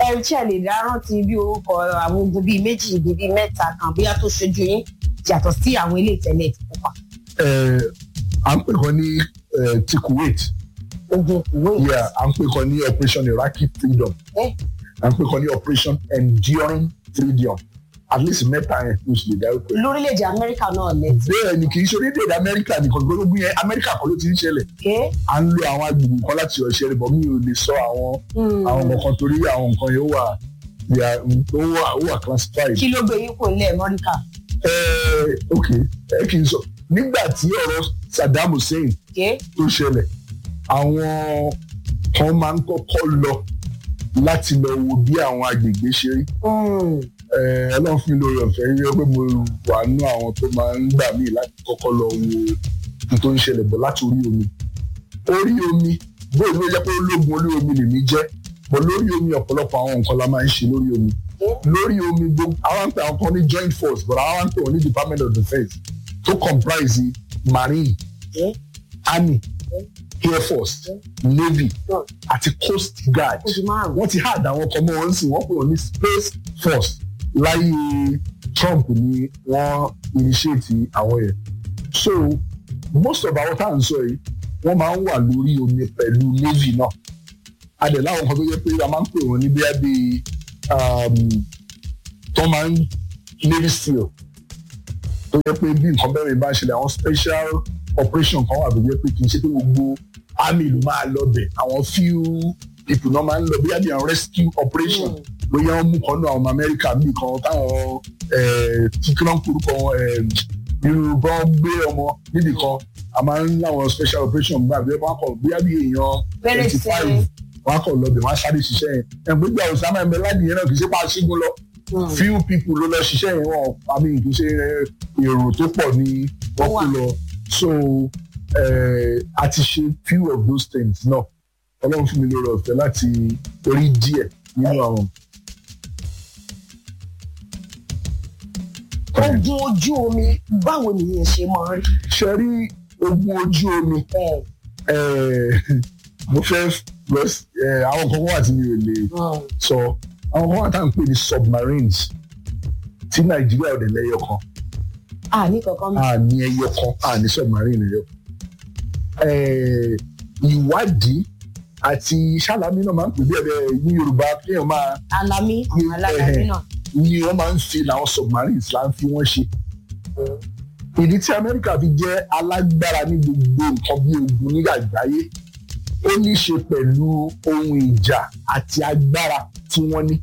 ẹ ṣe lè dá rántí bí orúkọ àwọn ogun bíi méjì bíi mẹ́ta kan bóyá tó ṣojú yín yàtọ̀ sí àwọn ilé ìtẹ́lẹ̀ ti pupa. Eh, à ń pè kan ní eh, ti Kuwait ogun Kuwait. yeah, à ń pè kan ní operation Iraqi freedom Eh. à ń pè kan ní operation enduring freedom at least mẹ́ta yẹn ló sì lè dárúkọ ẹ̀. lórílẹ̀‐èdè amẹ́ríkà náà lẹ́tí. bẹ́ẹ̀ ni kì í ṣe orílẹ̀-èdè amẹ́ríkà nìkan gbogbo yẹn amẹ́ríkà kan ló ti ń ṣẹlẹ̀ ké à ń lo àwọn agbègbè kan láti ọ̀ṣẹ́ rẹ̀ bọ̀ mi ò lè sọ àwọn àwọn nǹkan torí àwọn nǹkan yẹn ó wà they are- ó wà ó wà classified. kí ló gbé yín kò nílẹ̀ amẹ́ríkà. Eh, ok ẹ kì í sọ nígbà tí ọ̀rọ̀ Saddam Hussein ké tó ṣẹlẹ̀ àwọn kan máa ń kọ́kọ́ lọ láti lọ wo bí àwọn agbègbè ṣe rí Eh, ọlọ́run fún mi lórí ọ̀fẹ́ rí pé mo wà nínú àwọn tó máa ń gbà mí láti kọ́kọ́ lọ wo ohun tó ń ṣẹlẹ̀ bọ̀ láti orí omi orí omi bóyá ló jẹ́ pé ológun orí omi lèmi jẹ́ bọ̀ lórí omi ọ̀pọ̀lọpọ̀ àwọn nǹkan la máa ń ṣe lórí omi lórí omi gbogbo àwọn ń pè àwọn kan ní joint force but àwọn ń pè wọ́n ní department of defence tó comprise marine ké army air force navy àti coast guard oṣù márùn-ún. wọ́n ti hard àwọn ọkọ̀ mọ́ wọn sì wọ́n pè wọ́n ní space force láyé Trump ni wọ́n initiate àwọn yẹn so most of àwọn tá à ń sọ yìí wọ́n máa ń wà lórí omi pẹ̀lú navy náà adẹ̀ láwọn kan tó yẹ pé a máa ń pè wọ́n ní bíi bíi tó máa ń navy seal tó yẹ pé bí nǹkan bẹ́ẹ̀ bá ń ṣẹlẹ̀ àwọn special operation kan wà tó yẹ pé kì í ṣe pé gbogbo army ló máa lọ bẹ̀ àwọn few people náà máa ń lọ bóyá bí àwọn rescue operation bóyá wọ́n mú kan náà àwọn ọmọ Amẹ́ríkà bí kan táwọn tí kí wọ́n kúrúkọ irú bọ́n gbé ọmọ níbì kan a máa ń láwọn special operation gbà bí wọ́n kọ̀ bóyá bí èèyàn Bẹ̀rẹ̀ twenty sí- five wọ́n á kọ̀ lọ bẹ̀ wọ́n á sáré ṣiṣẹ́ yẹn ẹ̀ gbégbé àwọn Osama ẹ̀mẹ́ láti yẹn náà kì í ṣe pa ṣígun lọ few people ló lọ ṣiṣẹ́ yẹn wọn àmì kì í ṣe èrò tó pọ̀ ní wọ́n kú lọ so eh, a ti ṣe few of those things náà ọlọ́run fún mi lórí ọ̀fẹ́ láti rí díẹ̀ nínú àwọn. ogun ojú omi báwo nìyẹn ṣe máa ń rí. ṣe rí ogun ojú omi ẹ eh, mo fẹ́ lọ sí eh, àwọn kan wà tí mi ò lè sọ àwọn kan wà tá à ń pè ní submarines tí nàìjíríà ò dẹ̀ lẹ́yọ kan à ní kankan mi. a ní ẹyọ kan a ní submarine ẹyọ Eh, ìwádìí àti sálámí náà máa ń pè bí ẹ̀rẹ́ ní yorùbá kéèyàn máa alami àwọn alágbàmí náà. ni wọ́n máa ń fi làwọn submarines là ń fi wọ́n ṣe. ìdí tí amẹ́ríkà fi jẹ́ alágbára ní gbogbo nǹkan bí ogun ní àgbáyé ó ní í ṣe pẹ̀lú ohun ìjà àti agbára tí wọ́n ní.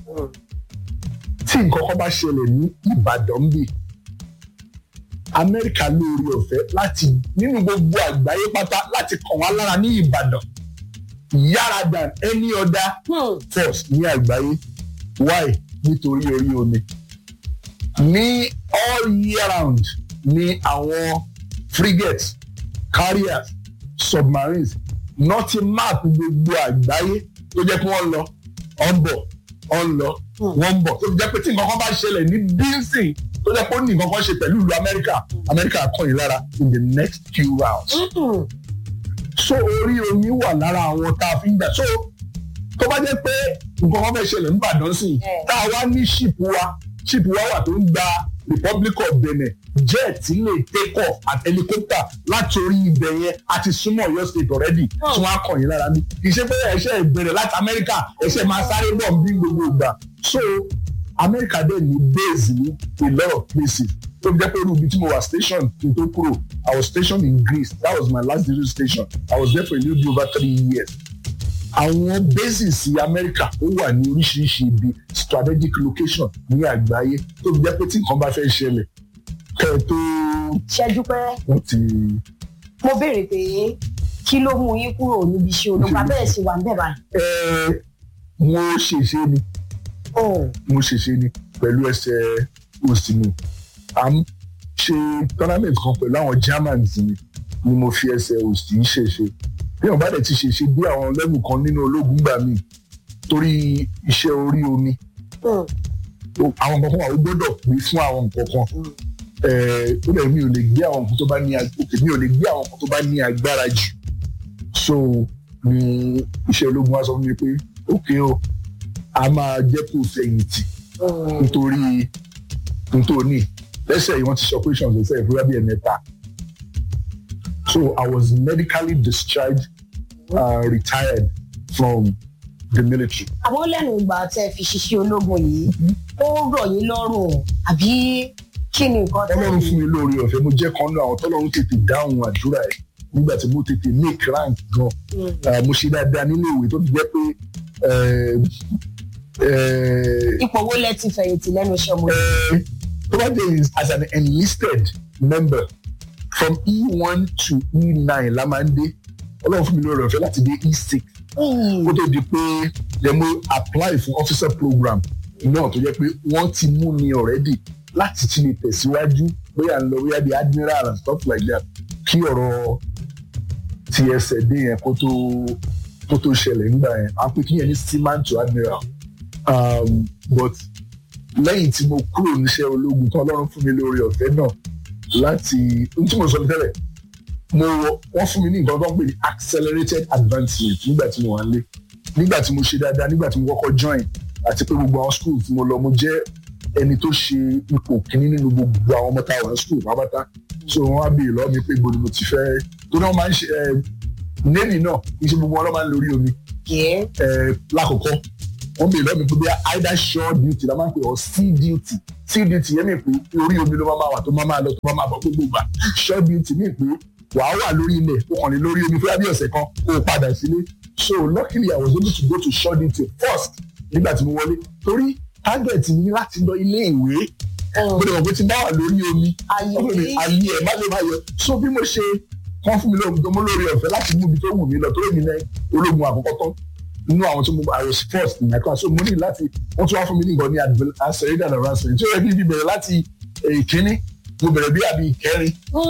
tí nǹkan kan bá ṣẹlẹ̀ ní ìbàdàn bíi amẹ́ríkà lóore ọ̀fẹ́ láti nínú gbogbo àgbáyé pátá láti kàn wá lára ní ìbàdàn yára than any other Hmm. force ní àgbáyé why nítorí orí omi ní all year round ní àwọn frigates carriers submarines nọtí map gbogbo àgbáyé tó jẹ́ pé wọ́n lọ ọ̀n bọ̀ ọ̀n lọ wọ́n ń bọ̀ tó jẹ́ pé tí nǹkan kan bá ṣẹlẹ̀ ní bíńsìn tó jẹ́ pé ó ní nǹkan kan ṣe pẹ̀lú ìlú amẹ́ríkà amẹ́ríkà kàn yín lára in the next few rounds Mm-mm. so orí omi wà lára àwọn tá a fi ń gbà so tó bá jẹ́ pé nǹkan kan fẹ́ ṣẹlẹ̀ nígbàdàn sí i Eh. tá a wá ní ṣìpù wa ṣìpù wa wà tó ń gba Republic of Benin jet lè take off at helicopter láti orí ibẹ̀ yẹn àti súnmọ́ Ọ̀yọ́ state already tí wọ́n á kàn yín lára ní ìṣe pé ẹ̀ṣẹ̀ ìbẹ̀rẹ̀ láti Amẹ́ríkà ẹ̀ṣẹ̀ máa sáré bọ̀ bí gbogbo ìgbà so Amẹ́ríkà dẹ̀ ní base ní a lot of places tó fi jẹ́ pé irú ibi tí mo wà station kí n tó kúrò I was stationed in Greece that was my last duty station I was there for a little bit over three years àwọn bases Amẹ́ríkà ó wà ní oríṣiríṣi ibi strategic location ní àgbáyé tó fi jẹ́ pé tí nǹkan bá fẹ́ ṣẹlẹ̀ kẹ́ ẹ tó ṣẹ́jú pé wọ́n ti mo béèrè pé kí ló mú yín kúrò níbi iṣẹ́ ológun abẹ́rẹ́ sí wa ń bẹ̀ báyìí. ẹ mo ṣèṣe ni Oh. mo ṣèṣe ni pẹ̀lú ẹsẹ̀ òsì mi à ń ṣe tournament kan pẹ̀lú àwọn Germans mi ni mo fi ẹsẹ̀ òsì yìí ṣèṣe bí wọn bá dẹ̀ ti ṣèṣe dé àwọn level kan nínú ológun gbà mí torí iṣẹ́ orí omi Mm. o- àwọn nǹkan kan wà ó gbọ́dọ̀ pé fún àwọn nǹkan kan Mm. Eh, ó dẹ̀ mi ò lè gbé àwọn nǹkan tó bá ní ag- òkè mi ò lè gbé àwọn nǹkan tó bá ní agbára jù so ni iṣẹ́ ológun wa sọ fún mi pé òkè o a máa jẹ́ kó fẹ̀yìntì nítorí nítorí lẹ́sẹ̀ yìí wọ́n ti ṣe operations lẹ́sẹ̀ ìfúra bíi ẹ̀mẹ́ta so I was medically discharged uh, retired from the military. àwọn lẹ́nu ìgbà tẹ́ fi ṣiṣẹ́ ológun yìí ó rọ̀ yín lọ́rùn àbí kí ni nǹkan tẹ́ ọlọ́run fún mi lórí ọ̀fẹ́ mo jẹ́ kan náà àwọn tọ́lọ́run tètè dáhùn àdúrà ẹ̀ nígbà tí mo tètè make rank gan Ah, mo ṣe dáadáa nínú ìwé tó fi jẹ́ pé eh, eh, ipò wo lẹ ti fẹ̀yìntì lẹ́nu iṣẹ́ ọmọ yìí. eh, tó bá dé is as an enlisted member from E1 to E9 la máa ń dé ọlọ́run fún mi lórí ọ̀fẹ́ láti dé E6 kó tó di pé yẹ mo apply fún officer program náà tó jẹ́ pé wọ́n ti mú mi already láti ti lè tẹ̀síwájú bóyá ń lọ bóyá di admiral and stuff like that kí ọ̀rọ̀ ti ẹsẹ̀ dé yẹn kó tó kó tó ṣẹlẹ̀ nígbà yẹn à ń pè kí yẹn ní seaman to admiral um, but lẹ́yìn tí mo kúrò níṣẹ́ ológun tán ọlọ́run fún mi lórí ọ̀fẹ́ náà láti ohun tí mo sọ ní tẹ́lẹ̀ mo wọ́n fún mi ní nǹkan tó ń pè ní accelerated advancement nígbà tí mo wà nílé nígbà tí mo ṣe dáadáa nígbà tí mo kọ́kọ́ join àti pé gbogbo àwọn school tí mo lọ mo jẹ́ ẹni tó ṣe ipò kínní nínú gbogbo àwọn ọmọ tá a wà ní school pápátá so wọ́n á béèrè lọ́wọ́ mi pé ibo ni mo ti fẹ́ tó náà máa ń ṣe ẹ navy náà kì í ṣe gbogbo wọn ló máa ń lórí omi yẹ ẹ lákòókò wọ́n béèrè lọ́wọ́ mi pé bí either shore duty la máa ń pè or sea duty sea duty yẹn mi pé orí omi ló máa máa wà tó máa máa lọ tó máa máa bọ̀ gbogbo gbà shore duty mi pé wàá wà lórí ilẹ̀ ó kàn ní lórí omi fúyà bí ọ̀sẹ̀ kan kó o padà sílé so luckily I was able to go to shore duty first nígbà tí mo wọlé torí target mi ní láti lọ ilé ìwé mo lè mọ̀ pé tí n bá wà lórí omi ayé ọmọ mi ayé ẹ̀ má lè má yọ so bí mo ṣe wọ́n fún mi lóògùn mo lórí ọ̀fẹ́ láti mú ibi tó wù mí lọ tó èmi náà ológun àkọ́kọ́ tán nínú àwọn tó mo I was first in my class so mo ní láti wọ́n tún wá fún mi ní nǹkan ní accelerated advancement tí ó yẹ kí n fi bẹ̀rẹ̀ láti ìkíní mo bẹ̀rẹ̀ bí àbí ìkẹrin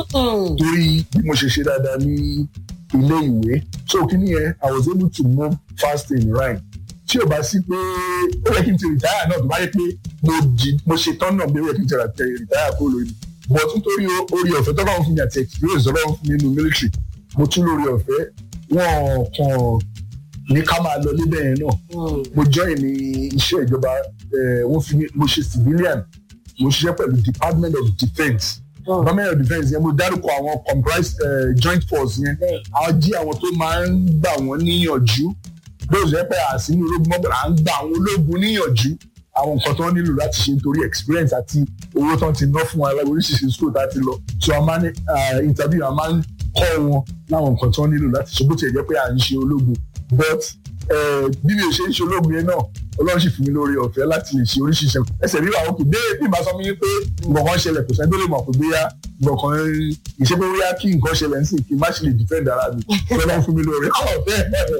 torí bí mo ṣe ṣe dáadáa ní ilé ìwé so kíní yẹn I was able to move fast in rhyme tí o bá sí pé ó yẹ kí n ti rìtáyà náà tó bá yẹ pé mo jí mo ṣe tán náà bí ó yẹ kí n ti rìtáyà kó lórí but nítorí orí ọ̀fẹ́ tó bá wọn fún mi àti experience tó bá wọn fún mi nínú military mo tún lórí ọ̀fẹ́ wọn kàn ní ká máa lọ níbẹ̀ yẹn náà mo join ní iṣẹ́ ìjọba wọ́n fi mi mo ṣe civilian mo ṣiṣẹ́ pẹ̀lú department of defence department of defence yẹn mo dárúkọ àwọn comprised uh, joint force yẹn àwọn jí àwọn tó máa ń gbà wọ́n níyànjú bóyá ṣe pé àsínú ológun mọ́bìnrin à ń gba àwọn ológun níyànjú àwọn nǹkan tó ń nílò láti ṣe nítorí experience àti owó tó ń ti ná fún wa oríṣiríṣi school tá a ti lọ so a máa ní interview a máa ń kọ́ wọn láwọn nǹkan tó ń nílò láti ṣe bó tiẹ̀ jẹ́ pé à ń ṣe ológun but bí mi ò ṣe ń ṣe ológun yẹn náà ọlọ́run sì fún mi lórí ọ̀fẹ́ láti lè ṣe oríṣiríṣi ẹsẹ̀ rí àwọn òkè bẹ́ẹ̀ bí màá sọ fún yín pé nǹkan ṣẹlẹ̀ kò sẹ́ni tó lè mọ̀ pé bóyá nǹkan ìṣe pé bóyá kí nǹkan ṣẹlẹ̀ ń sìn kí n má ṣe lè defend ara mi ọlọ́run fún mi lórí ọ̀fẹ́.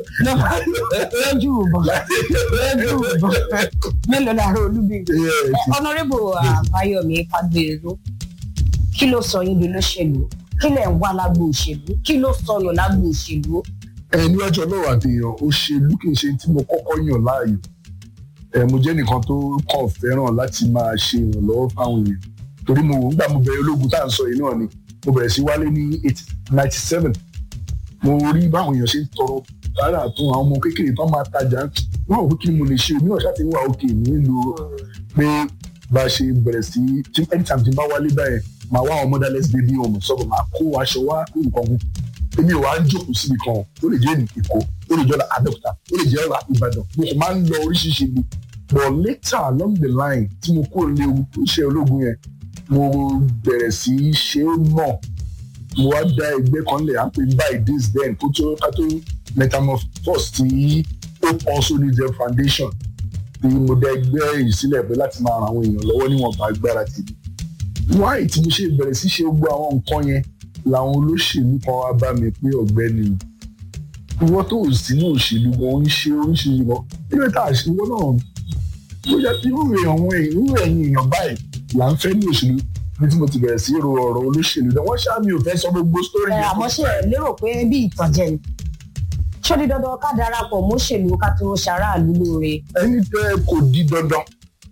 lójú ìbọn lójú ìbọn mélòó lára olúbi ọ̀nàrẹ́bù àbáyọ̀mí fagbèrú kí ló sọ yín di olóṣèlú kí lẹ̀ ń wá lágbo òṣèlú kí ló sọnù lágbo òṣèlú. ẹ ní ọjọ́ náà àdéhùn òṣèlú kì í ṣe tí mo kọ́kọ́ yàn láàyò ẹ mo jẹ́ nìkan tó kàn fẹ́ràn láti máa ṣe ìrànlọ́wọ́ fáwọn èèyàn torí mo wò nígbà mo bẹ̀rẹ̀ ológun tá à ń sọ yìí náà ni mo bẹ̀rẹ̀ sí wálé ní ninety seven mo rí báwọn èèyàn ṣe ń tọrọ rárá tó àwọn ọmọ kékeré tó máa tajà wọn ò kí mo lè ṣe omi ọ̀ṣà tí ń wà òkè nílùú pé bá a ṣe bẹ̀rẹ̀ sí anytime tí n bá wálé báyẹn màá wá àwọn motherless baby home sọ́kọ̀ màá kó aṣọ wá nǹkan kún èmi ò wá ń jókòó síbi kan ó lè jẹ́ èkó ó lè jẹ́ ọ̀la abẹ́òkúta ó lè jẹ́ ọ̀la ìbàdàn mo kò máa ń lọ oríṣiríṣi ibi but later along the line tí mo kúrò ní iṣẹ́ ológun yẹn mo bẹ̀rẹ̀ sí í ṣe é mọ̀ mo wá dá ẹgbẹ́ kan lẹ̀ à ń pè by this then kó tó ká tó metamorphose tí hope also needs a foundation tí mo dá ẹgbẹ́ yìí sílẹ̀ pé láti máa ran àwọn èèyàn lọ́wọ́ níwọ̀nba agbára tèmi wáyé tí mo ṣe bẹ̀rẹ̀ sí ṣe gbogbo àwọn nǹkan yẹn làwọn olóṣèlú kan wá bá mi pé ọ̀gbẹ́ni ìwọ tó ò sí ní òṣèlú gan ń ṣe oríṣiríṣi gan nígbà tá a ṣe ìwọ náà bóyá irú èèyàn wọn irú ẹ̀yin èèyàn báyìí là ń fẹ́ ní òṣèlú bí tí mo ti bẹ̀rẹ̀ sí ro ọ̀rọ̀ olóṣèlú náà wọ́n ṣáà mi ò fẹ́ sọ gbogbo sítórì ẹ àmọ́ ṣe ẹ lérò pé bí ìtànjẹ ni ṣó di dandan ká darapọ̀ mọ́ṣèlú ká tó ṣaráàlú lóore. ẹni tẹ kò di dandan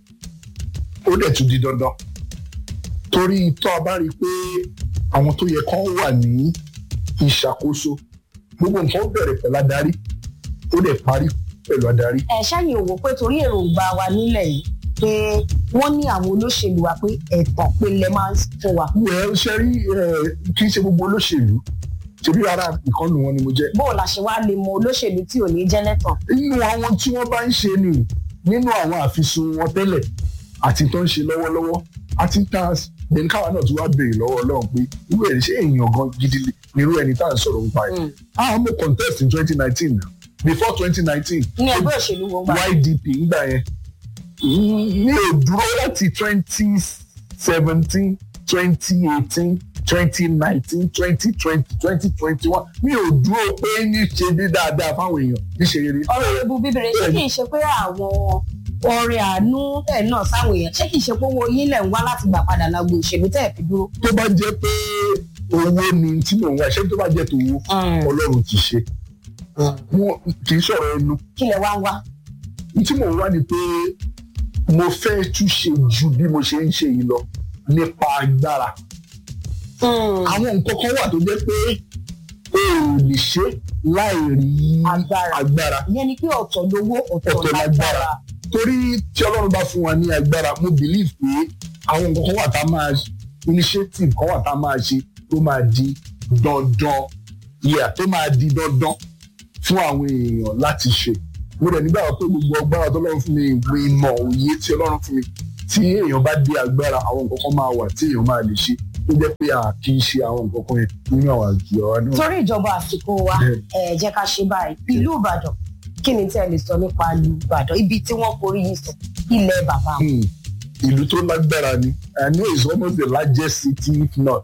ó dẹ̀ tún di dandan torí tó a bá rí i pé àwọn tó yẹ kán wà ní ìṣàkóso gbogbo nǹkan bẹ̀rẹ̀ pẹ̀lú adarí ó dẹ̀ parí pẹ̀lú adarí. ẹ ṣáàyè òwò pé torí èròǹgbà wa nílẹ̀ yìí pé wọ́n ní àwọn olóṣèlú wa pé ẹ̀tàn pé lẹ máa ń fún wa. wẹ́ẹ́ ṣe rí kí n ṣe gbogbo olóṣèlú ṣebí ara ìkànnì wọn ni mo jẹ́. bó o la ṣe wá lè mọ olóṣèlú tí ò ní jẹ́ lẹ́tàn. nínú àwọn tí wọ́n bá ń ṣe ni nínú àwọn àfisùn wọn tẹ́lẹ̀ àti tó ń ṣe lọ́wọ́lọ́wọ́ àti tá bẹ́ẹ̀ni káwa náà ti wá béèrè lọ́wọ́ ọlọ́run pé irú ẹ̀ ṣé èèyàn gan gidi nírú ẹni tá à ń sọ̀rọ̀ nípa ẹ̀. àwọn mo contest in twenty nineteen before twenty nineteen. ní ẹgbẹ́ òṣèlú wọn gbà. ydp ńgbà yẹn mi ò dúró láti twenty seventeen twenty eighteen twenty nineteen twenty twenty twenty twenty one mi ò dúró pé ní ṣe bí dáadáa fáwọn èèyàn níṣe rere. ọ̀rọ̀ ebu bíbélì ṣé kìí ṣe pé àwọn ọrẹ àánú ẹ̀ náà sáwọn èèyàn ṣé kìí ṣe pé owó yín lẹ̀ ń wá láti gbà padà lágbo òṣèlú tẹ̀ fi dúró. tó bá jẹ́ pé owó ni tí mò ń wá ṣé tó bá jẹ́ tòwó ọlọ́run ti ṣe wọn kì í sọ̀rọ̀ ẹnu. kí lẹ wá ń wá. tí mò ń wá ni pé mo fẹ́ túnṣe ju bí mo ṣe ń ṣe yìí lọ nípa agbára. àwọn nǹkan kan wà tó jẹ́ pé o ò lè ṣe láì rí agbára. ìyẹn ni pé ọ̀tọ̀ lówó ọ̀tọ̀ lágbára. torí tí ọlọ́run bá fún wa ní agbára mo believe pé àwọn nǹkan kan wà tá a máa initiative kan wà tá a máa ṣe tó máa di dandan yíyà tó máa di dandan fún àwọn èèyàn láti ṣe mo dẹ̀ nígbà pé gbogbo agbára tó lọ́run fún mi ìwé ìmọ̀ òye tí ọlọ́run fún mi tí èèyàn bá dé agbára àwọn nǹkan kan máa wà tí èèyàn máa lè ṣe tó jẹ́ pé a kì í ṣe àwọn nǹkan kan yẹn nínú àwọn àjọ wa náà. torí ìjọba àsìkò wa ẹ jẹ́ ká ṣe báyìí ìlú ìbàdàn kí ni tí ẹ lè sọ nípa ìlú ìbàdàn ibi tí wọ́n forí yìí sọ ilẹ̀ bàbá wọn. ìlú tó lágbára ni I know it's almost the largest city if not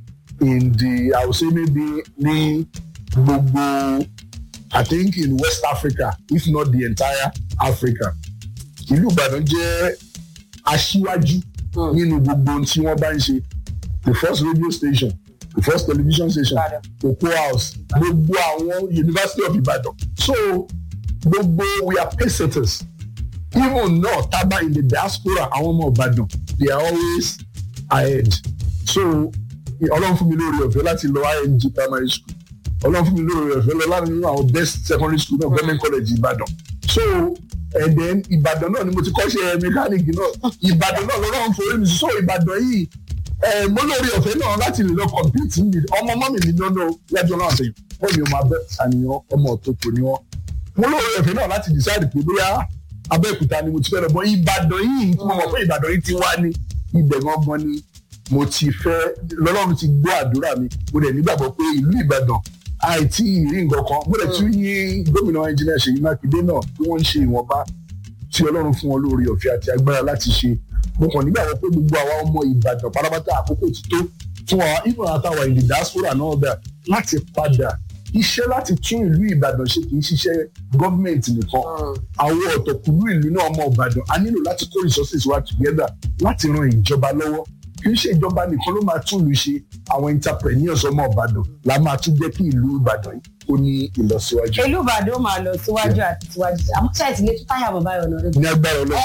in the I would say maybe ní gbogbo I think in West Africa if not the entire Africa ìlú Ìbàdàn jẹ́ aṣíwájú nínú gbogbo ohun tí wọ́n bá ń ṣe the first radio station the first television station Cocoa House gbogbo àwọn University of Ibadan so gbogbo we are pacesetters even now taba in the diaspora àwọn ọmọ Ìbàdàn they are always ahead so Ọlọ́run fún mi lórí ọ̀fẹ́ láti lọ IMG primary school Ọlọ́run fún mi lórí ọ̀fẹ́ lọ láti nínú àwọn best secondary school náà government college Ìbàdàn so and then Ìbàdàn náà ni mo ti kọ́ṣẹ́ mẹkáníìkì náà Ìbàdàn náà lọ́rọ̀ ń forí mi so Ìbàdàn yìí mo lórí ọ̀fẹ́ náà láti lè lọ compete ní ọmọ ọmọ mi ní lọ́nà lẹ́jọ́ náà sẹ́yìn wọ́n mi ò máa bẹ́ ṣàníyàn ọmọ òtòkò ni wọ́n mo lórí ọ̀fẹ́ náà láti decide pé bóyá Abẹ́òkúta ni mo ti fẹ́ lọ bọ́ Ìbàdàn yìí tí mo mọ̀ pé Ìbàdàn yìí ti wá ní ibẹ̀ gangan ni mo ti fẹ́ lọ́lọ́run ti gbọ́ àdúrà mi mo dẹ̀ nígbàgbọ́ pé ìlú Ìbàdàn àìtí ìrí nǹkan kan mo dẹ̀ tún yí gómìnà ẹnjìnìà Ṣèyí Mákindé náà tí wọ́n ń ṣe ìwọ̀nba tí Ọlọ́run fún wọn lórí ọ̀fẹ́ àti agbára láti ṣe mo kàn nígbàgbọ́ pé gbogbo àwa ọmọ Ìbàdàn pátápátá àkókò ti tó fún wa ìmọ̀ àtàwà ìlú diaspora náà bẹ̀ láti padà iṣẹ́ láti tún ìlú Ìbàdàn ṣe kì í ṣiṣẹ́ gọ́ọ̀mẹ̀ntì nìkan àwọn ọ̀tọ̀kùlú ìlú náà ọmọ Ìbàdàn a nílò láti kó resources wa together láti ran ìjọba lọ́wọ́ kì í ṣe ìjọba nìkan ló máa tún ìlú ṣe àwọn entrepreneurs ọmọ Ìbàdàn la máa tún jẹ́ kí ìlú Ìbàdàn yìí ó ní ìlọsíwájú. ìlú Ìbàdàn ó máa lọ síwájú àti síwájú àmọ́ ṣáà ti lè tún táyà bàbá yọ̀ náà ní agbára Ọlọ́run.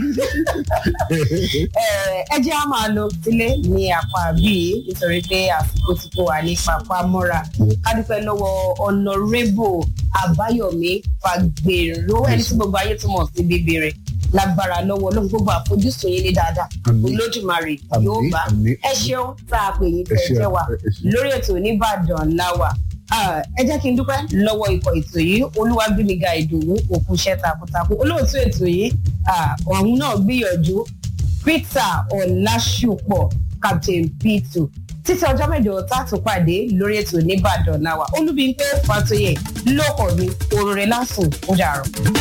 ẹ jẹ́ á máa lọ sílé ní apá bíi nítorí pé àsìkò ti tó wà ní papá mọ́ra ká dúpẹ́ lọ́wọ́ ọ̀nàrẹ́bù Àbáyọ̀mí Fagbèrò ẹni tí gbogbo ayé túmọ̀ sí bíbí rẹ̀ lágbára lọ́wọ́ lóhun gbogbo àfojúsùn yín ní dáadáa olódùmarè yóò bá ẹ ṣeun tá a pè yín tẹ̀ jẹ́ wa lórí ètò Oníbàdàn láwà ẹ jẹ́ kí n dúpẹ́ lọ́wọ́ ikọ̀ ètò yìí Olúwàgbémiga Ìdòwú òkú iṣẹ́ takuntakun olóòtú ètò yìí ọ̀hún náà gbìyànjú Peter Ọlásùpọ̀ Captain P2 títí ọjọ́ mẹ́jọ tá a tún pàdé lórí ètò Oníbàdàn láwà Olúbímpé Fátóyè lóko mi òrùrẹ́ lásùn ó dàrọ̀.